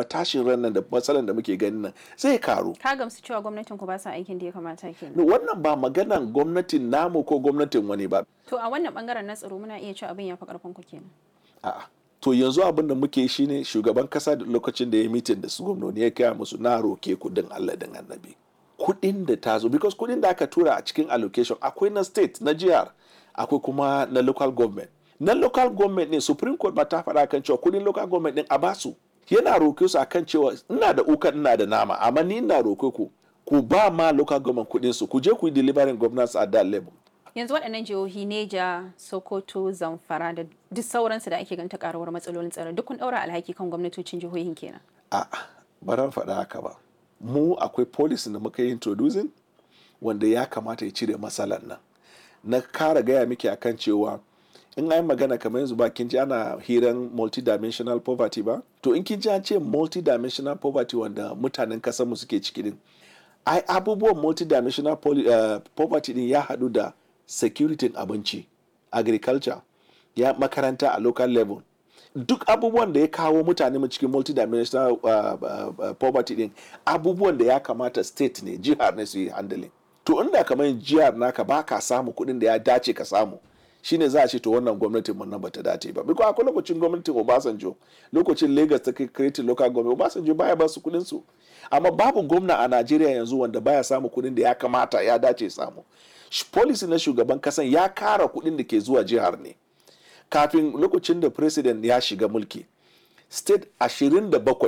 ba tashin ran nan da matsalan da muke ganin nan zai karu ka gamsu cewa gwamnatin ku ba sa aikin da ya kamata kenan wannan ba maganan gwamnatin namu ko gwamnatin wani ba to a wannan bangaren na tsaro muna iya cewa abin ya fi karfin ku kenan a'a to yanzu abin da muke shi ne shugaban kasa da lokacin da ya mitin da su gwamnoni ya kaya musu na roke kudin Allah din annabi kudin da ta zo because kudin da aka tura a cikin allocation akwai na state na jihar akwai kuma na local government na local government ne supreme court ba ta faɗa kan cewa kudin local government din a basu yana roke su akan cewa ina da ukan ina da nama amma ni ina roke ku ku ba ma local government kudin su ku je ku yi delivering governance at that level yanzu waɗannan jihohi neja sokoto zamfara da duk sauransu da ake ganta karuwar matsalolin tsaro duk kun ɗaura alhaki kan gwamnatocin jihohin kenan a ba ran faɗa haka ba mu akwai policy da muka yi introducing wanda ya kamata ya cire matsalan nan na kara gaya miki akan cewa in an magana kamar yanzu ba kin ji ana hiran multidimensional poverty ba to in kin ji an ce multidimensional poverty wanda mutanen kasar mu suke ciki din ai abubuwan multidimensional uh, poverty din ya haɗu da security abinci agriculture ya makaranta a local level duk abubuwan da ya kawo mutane mu cikin multidimensional uh, uh, poverty din abubuwan da ya kamata state ne jihar ne su yi handling to inda kamar jihar naka ba ka samu kuɗin da ya dace ka samu shine za a ce to wannan gwamnatin mun nan bata dace ba biko akwai lokacin gwamnatin Obasanjo lokacin Lagos ta create local government Obasanjo baya ba su kuɗin su amma babu gwamna a Najeriya yanzu wanda baya samu kuɗin da ya kamata ya dace samu policy na shugaban kasan ya kara kuɗin da ke zuwa jihar ne kafin lokacin da president ya shiga mulki state 27